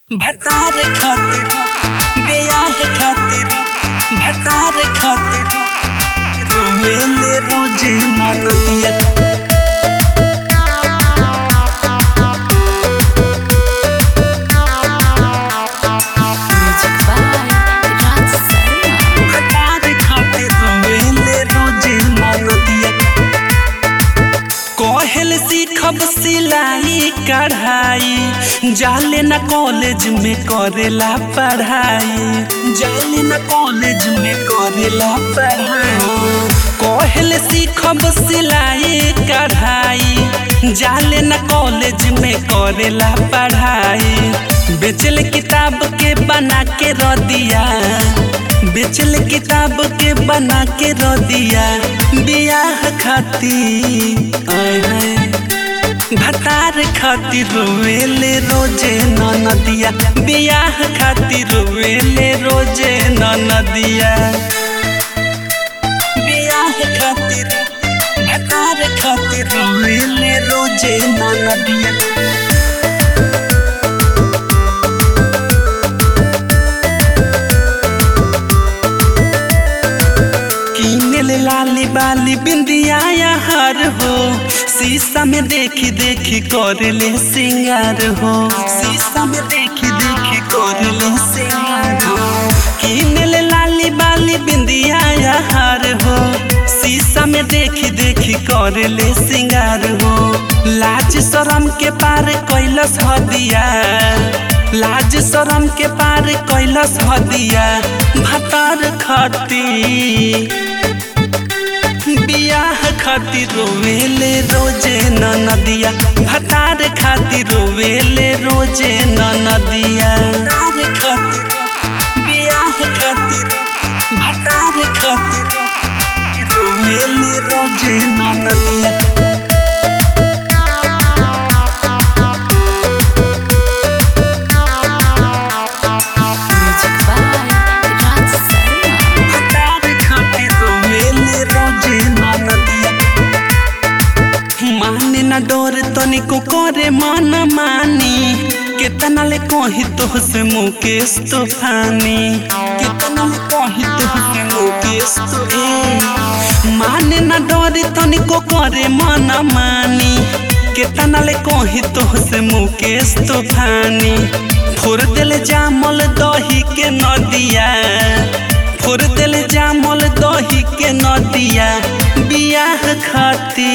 भतार खातिर बियाह खातिर भतार खातिर रोवेले रोजे मानतिया Music by Raj Sarma. भतार खातिर रोवेले रोजे मानतिया कहल सीखब सिलाई कढ़ाई जाले न कॉलेज में करेला पढ़ाई जाले न कॉलेज में करेला पढ़ाई कहल सीखब सिलाई कढ़ाई जाले न कॉलेज में करेला पढ़ाई बेचल किताब के बना के रख दिया बेचल किताब के बना के रो दिया बियाह खातिर आय हाय भतार खातिर रोवेले रोजे ननदिया बियाह खातिर रोवेले रोजे ननदिया बियाह खातिर भतार खातिर रोवेले रोजे ननदिया किनल लाली बाली बिंदिया यार हो शीशा में देखी देखी कर ले सिंगार हो शीशा में देखी देखी कर ले सिंगार हो किनल लाली बाली बिंदिया यार हो शीशा में देखी देखी कर ले सिंगार हो लाज शरम के पार कैलस हदिया लाज शरम के पार कैलस हदिया भतार खती बियाह खातिर रोवेले रोजे ननदिया भतार खातिर रोवेले रोजे ननदिया भतार खातिर बियाह खातिर भतार खातिर रोवेले रोजे ननदिया Music by Raj Sarma. भतार खातिर रोवेले रोजे ननदिया माने न डोर तनिको करे मन मानी केतना ले कही तो से मुकेश तूफानी केतना ले कही तो से मुकेश तूफानी माने न डोर तनिको करे मन मानी केतना ले कही तो से मुकेश तूफानी फोर दिल जामल दही के नदिया फोर दिल जामल दही के नदिया बियाह खाती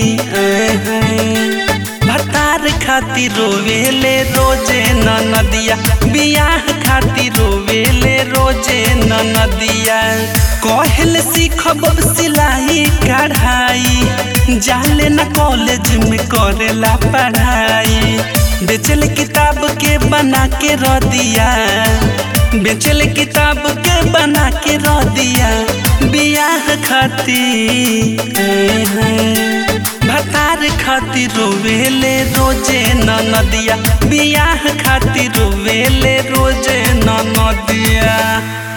भतार खातिर रोवेले रोजे नदिया बियाह खातिर रोवेले रोजे नदिया कहल सीखब सिलाई कढ़ाई जाले न कॉलेज में करेला पढ़ाई बेचल किताब के बना के रख दिया बेचल किताब के बना के रख दिया बियाह खातिर भतार खातिर रोवेले रोजे नदिया बियाह खातिर रोवेले रोजे नदिया